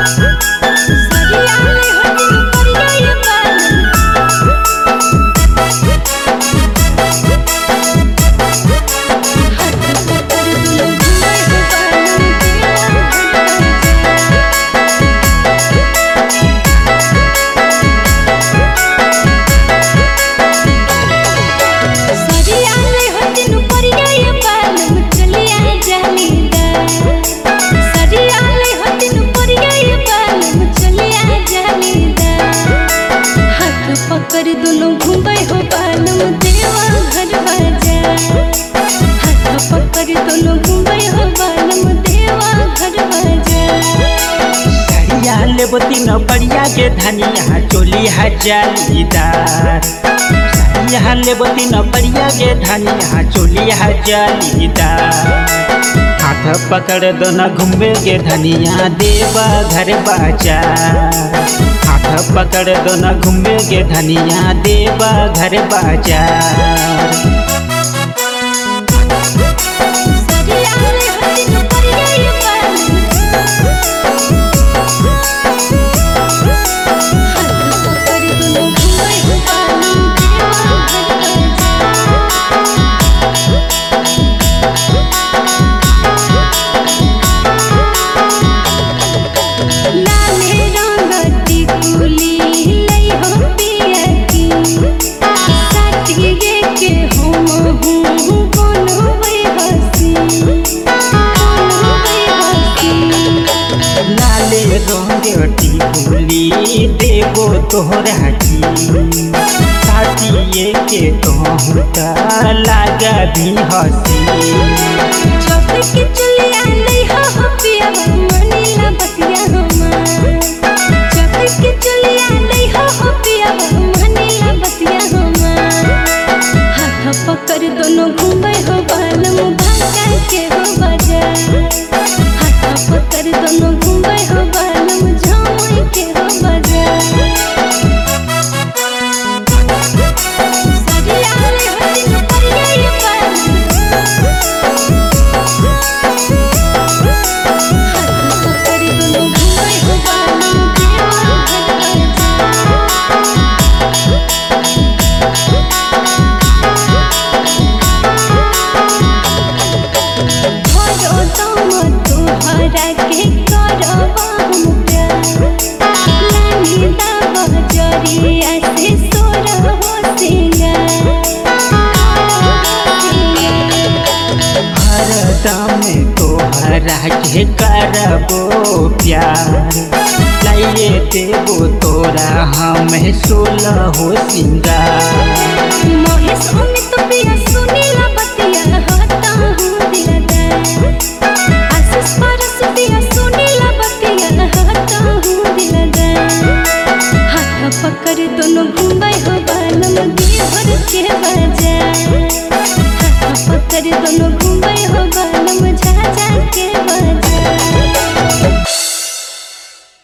पकड़ दोनों घूमे हो बालम देवा घर बाजा हाथ पकड़ दोनों घूमे हो बालम देवा घर बाजा साड़िया लेबो तीन बढ़िया के धनिया चोली है जालीदार साड़िया लेबो तीन बढ़िया के धनिया चोली है जालीदार हाथ पकड़ दोना घूमे के धनिया देवा घर बाजा हाथ पकड़ दोना घूमे के धनिया देवा घर बाजार सरिया रे हटिन परिया ये बालम हाथ पकड़ दोनों घूमे हो बालम देवा घर बाजा लाले रंगती कुली लई हो पिया की साथिये के हम हूँ बनोबै हसी बनोबै हसी लाले रंगटी फूली देवो तोहरा की साथिए के तोहता लागा भी हसी छोट के चलिया लई हो हो पिया मनीला बतिया हमार छोट के चलिया लई हो हो पिया मनीला बतिया हमार हाथ पकड़ दोनों घूमे हो बालम भागा के हो बाजार हाथ पकड़ दोनों घूमे हो बालम झामई के हो बाजार सरिया रे हटिन परिया ये बालम हाथ पकड़ दोनों घूमे हो बालम देवा घर भरो दम तोहरा के करबा हम प्यार लानी दाबा जरिया से सोर हो हरदम तोहरा के करबो प्यार लाइए देवो तोरा हमें सोलह हो सिंगार महेश अमित पिया सुनीला बतिया हता हूँ दिलदार आशीष परस पिया सुनीला बतिया हता हूँ दिलदार हाथ पकड़ दोनों घूमे हो बालम देवर के बाजार